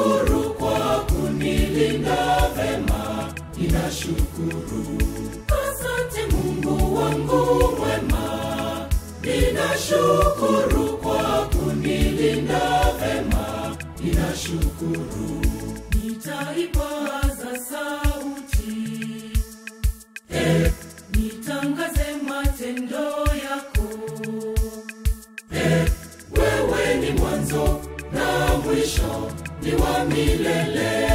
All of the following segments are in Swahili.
Ninashukuru kwa kunilinda vema, ninashukuru. Asante Mungu wangu mwema, ninashukuru kwa kunilinda vema, ninashukuru. Nitaipaza sauti, eh, nitangaze matendo yako wewe ni mwanzo na mwisho ni wa milele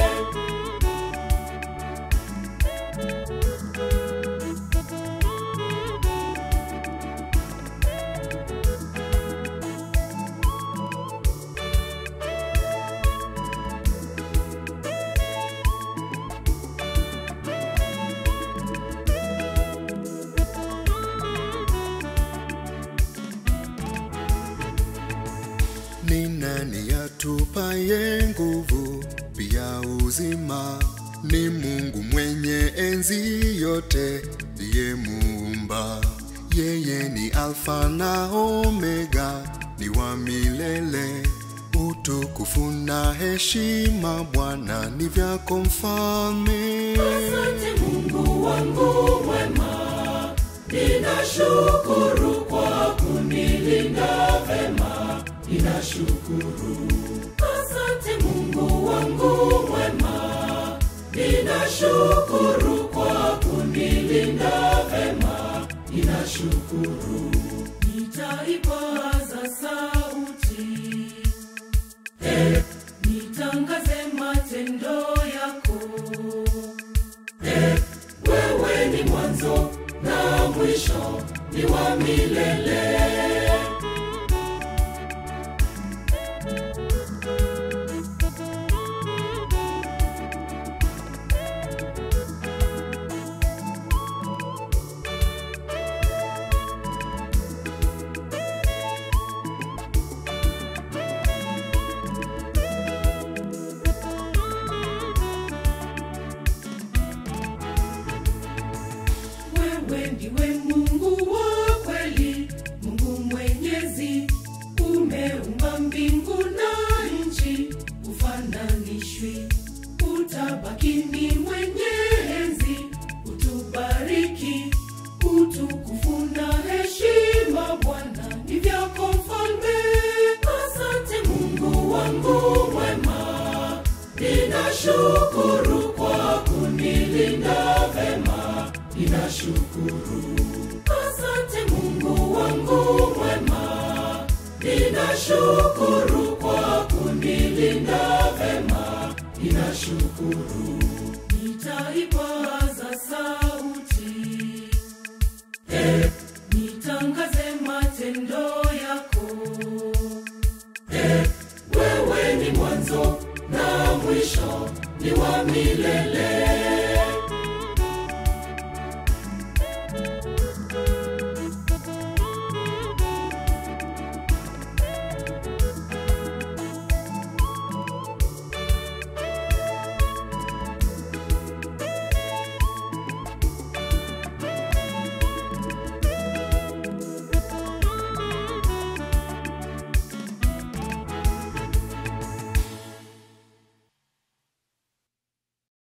Ni nani atupaye nguvu pia uzima? Ni Mungu mwenye enzi yote, ndiye muumba. Yeye ni Alfa na Omega, ni wa milele. Utukufu na heshima Bwana ni vyako mfalme. asante mungu wangu mwema ninashukuru kwa kunilinda vema ninashukuru asante mungu wangu mwema ninashukuru kwa kunilinda vema ninashukuru nitaipaza sauti eh, nitangaze matendo yako wewe ni mwanzo na mwisho ni wa milele wewe ndiwe mungu wa kweli mungu mwenyezi umeumba mbingu na nchi ufananishwi utabaki ni mwenye enzi utubariki utukufu na heshima bwana ni vyako mfalme asante mungu wangu mwema ninashukuru kwa kunilinda vema ninashukuru asante mungu wangu mwema ninashukuru kwa kunilinda vema ninashukuru nitaipaza sauti eh, nitangaze matendo yako wewe ni mwanzo na mwisho ni wa milele